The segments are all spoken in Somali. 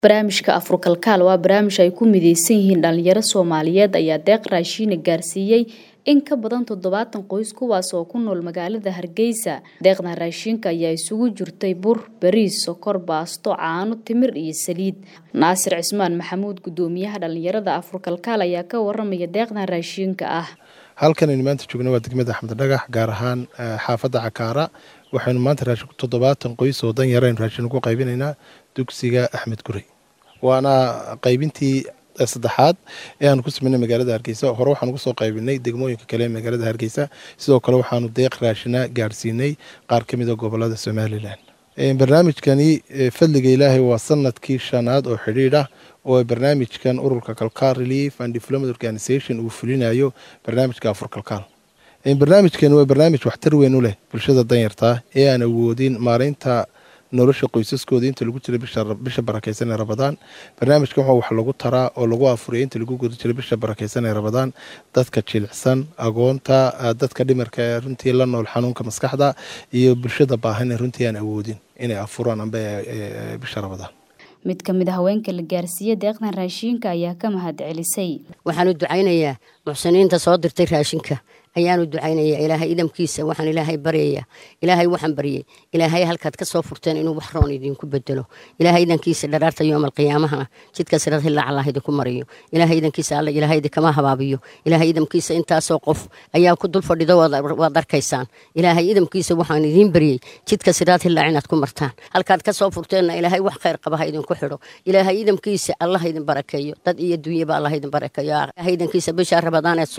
barnaamijka afurkalkaal waa barnaamij ay ku mideysan yihiin dhalinyaro soomaaliyeed ayaa deeq raashiina gaarsiiyey in ka badan toddobaatan qoys kuwaas oo ku nool magaalada hargeysa deeqdan raashiinka ayaa isugu jirtay bur bariis sokor baasto caano timir iyo saliid naasir cismaan maxamuud gudoomiyaha dhalinyarada afurkalkaal ayaa ka waramaya deeqdan raashiinka ah halkanaynu maanta joogna waa degmada axmed dhagax gaar ahaan xaafadda cakaara waxaynu maanta raashin toddobaatan qoys oo dan yaraynu raashin ugu qaybinaynaa dugsiga axmed gurey waana qaybintii saddexaad ee aanu ku sameynay magaalada hargeysa hore waxaanu kusoo qaybinay degmooyinka kale ee magaalada hargeysa sidoo kale waxaanu deeq raashina gaarsiinay qaar ka mida gobolada somalilan barnaamijkani fadliga ilaahay waa sanadkii shanaad oo xidhiidh ah oo barnaamijkan ururka kalkaal relief and development organization uu fulinayo barnaamijka afur kalkaal barnaamijkani waa barnaamij waxtar weyn u leh bulshada danyartaa ee aan awoodin maareynta nolosha qoysaskooda inta lagu jira bisha barakeysan ee rabadaan barnaamijkan waxaa wax lagu taraa oo lagu afuriya inta lagu guda jira bisha barakeysan ee rabadaan dadka jilicsan agoonta dadka dhimarka ee runtii la nool xanuunka maskaxda iyo bulshada baahan ee runtii aan awoodin inay afuraan amba bisha rabadaan mid ka mid a haweenka la gaarsiiyey deeqdan raashiinka ayaa ka mahad celisay waxaanu ducaynayaa muxsiniinta soo dirtay raashinka ayaanu ducaynayaa ilaahay idamkiisa waxaan ilaahay baryayaa ilaahay waxaan baryay ilaahay halkaad ka soo furteen inuu wax roon idinku bedelo ilaahay idankiisa dharaarta yoomal qiyaamahana jidka sirad hilaac allah idinku mariyo ilaahay idankiisa alla ilaahay idinkama habaabiyo ilaahay idamkiisa intaasoo qof ayaa ku dul fadhido waad arkaysaan ilaahay idamkiisa waxaan idiin baryey jidka siraad hilaac inaad ku martaan halkaad ka soo furteenna ilaahay wax khayr qabaha idinku xidho ilaahay idamkiisa allah idin barakeeyo dad iyo dunyaba allah idin barakeeyo ilaahay idankiisa bishaa rabadaaneed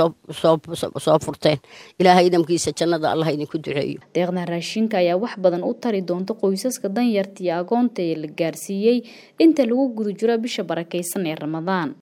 soo furteen ilaahay idamkiisa jannada allah idinku duceeyo deeqdan raashinka ayaa wax badan u tari doonta qoysaska danyarta iyo agoonta ee la gaarsiiyey inta lagu guda jiro bisha barakeysan ee ramadaan